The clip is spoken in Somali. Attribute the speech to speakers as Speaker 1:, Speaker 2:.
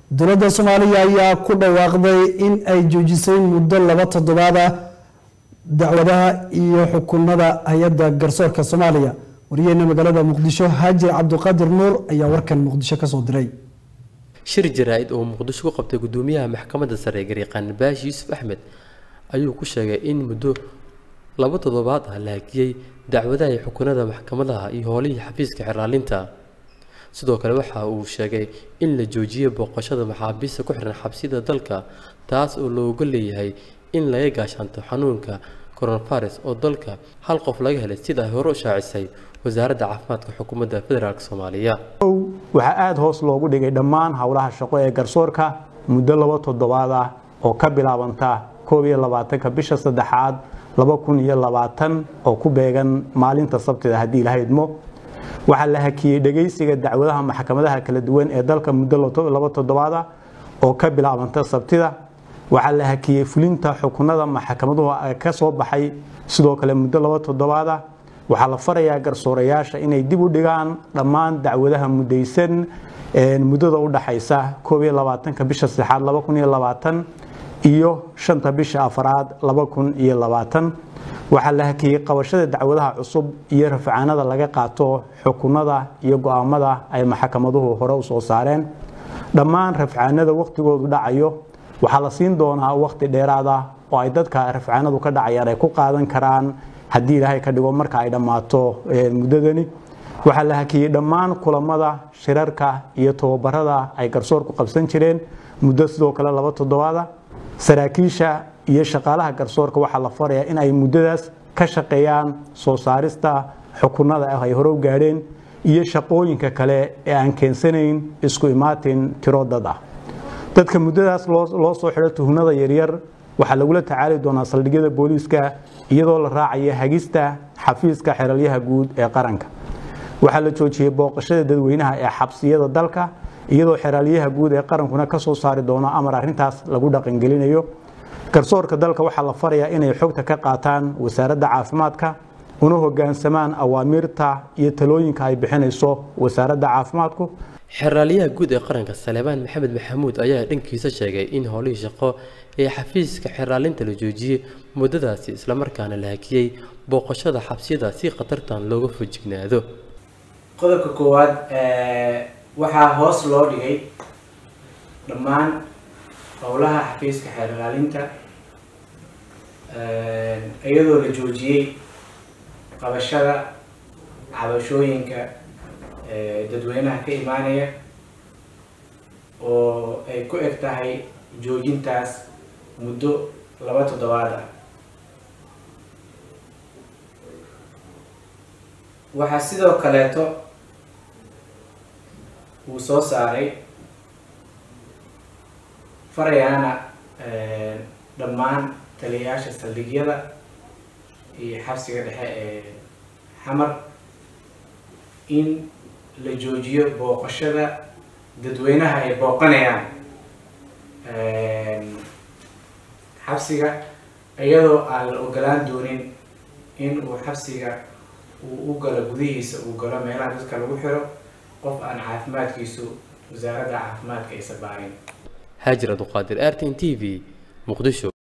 Speaker 1: dowladda soomaaliya ayaa ku dhawaaqday in ay joojisay muddo laba toddobaad ah dacwadaha iyo xukunada hay-adda garsoorka soomaaliya wariyaheena magaalada muqdisho haajir cabdiqaadir nuur ayaa warkan muqdisho kasoo diray
Speaker 2: shir jaraa-id oo muqdisho ku qabtay gudoomiyaha maxkamadda sare gariiqaan baashi yuusuf axmed ayuu ku sheegay in muddo laba toddobaad ah la hakiyey dacwadaha iyo xukunada maxkamadaha iyo howlihii xafiiska xiraalinta sidoo kale waxa uu sheegay in la joojiyey booqashada maxaabiista ku xiran xabsida dalka taas oo looga leeyahay in laga gaashaanto xanuunka coronavirus oo dalka hal qof laga helay sida ay hore u shaacisay wasaaradda caafimaadka xukuumadda federaalk soomaaliya
Speaker 3: waxaa aada hoos loogu dhigay dhammaan howlaha shaqo ee garsoorka muddo laba toddobaad ah oo ka bilaabanta koob iyo labaatanka bisha saddexaad laba kun iyo labaatan oo ku beegan maalinta sabtida haddii la haydmo waxaa la hakiyey dhegaysiga dacwadaha maxkamadaha kala duwan ee dalka muddo laba toddobaad ah oo ka bilaabanta sabtida waxaa la hakiyey fulinta xukunada maxkamaduhu ka soo baxay sidoo kale muddo laba toddobaad ah waxaa la farayaa garsoorayaasha inay dib u dhigaan dhammaan dacwadaha mudaysan muddada u dhaxaysa koob iyo labaatanka bisha saddexaad laba kun iyo labaatan iyo shanta bisha afaraad laba kun iyo labaatan waxaa la hakiyey qabashada dacwadaha cusub iyo rafcaanada laga qaato xukunada iyo go-aamada ay maxkamaduhu hore u soo saareen dhammaan rafcaanada wakhtigoodu dhacayo waxaa la siin doonaa wakhti dheeraad ah oo ay dadka rafcaanadu ka dhacayaan ay ku qaadan karaan haddii ilaahay ka dhigo marka ay dhammaato muddadani waxaa la hakiyey dhammaan kulamada shirarka iyo tababarada ay garsoorku qabsan jireen muddo sidoo kale laba toddobaada saraakiisha iyo shaqaalaha garsoorka waxaa la farayaa in ay muddadaas ka shaqeeyaan soo saarista xukunada ah ay hore u gaadheen iyo shaqooyinka kale ee aan keensanayn isku imaatin tiro dad ah dadka muddadaas loo soo xidho tuhunada yaryar waxaa lagula tacaali doonaa saldhigyada booliiska iyadoo la raacaya hagista xafiiska xeralyaha guud ee qaranka waxaa la joojiyey booqashada dadweynaha ee xabsiyada dalka iyadoo xeraalyaha guud ee qarankuna ka soo saari doono amar arrintaas lagu dhaqangelinayo garsoorka dalka waxaa la farayaa inay xogta ka qaataan wasaaradda caafimaadka una hogaansamaan awaamiirta iyo talooyinka ay bixinayso wasaaradda caafimaadku
Speaker 2: xeraalyaha guud ee qaranka saleebaan maxamed maxamuud ayaa dhankiisa sheegay in howlihii shaqo ee xafiiska xeraalinta la joojiyey muddadaasi islamarkaana la hakiyey booqashada xabsiyada si khatartan looga fojignaado
Speaker 4: qodobka koowaad waxaa hoos loo dhigay dhammaan howlaha xafiiska xeerlaalinta iyadoo la joojiyey qabashada cabashooyinka dadweynaha ka imaanaya oo ay ku eg tahay joojintaas muddo laba toddobaad ah waxaa sidoo kaleeto uu soo saaray farayaana dhammaan taliyayaasha saldhigyada iyo xabsiga dhexe ee xamar in la joojiyo booqashada dadweynaha ay booqanayaan xabsiga iyadoo aan la ogolaan doonin in uu xabsiga uu u galo gudihiisa uu galo meelaha dadka lagu xiro qof aan caafimaadkiisu wasaaradda caafimaadka aysa baarin
Speaker 2: haajir abduqaadir r t n t v muqdisho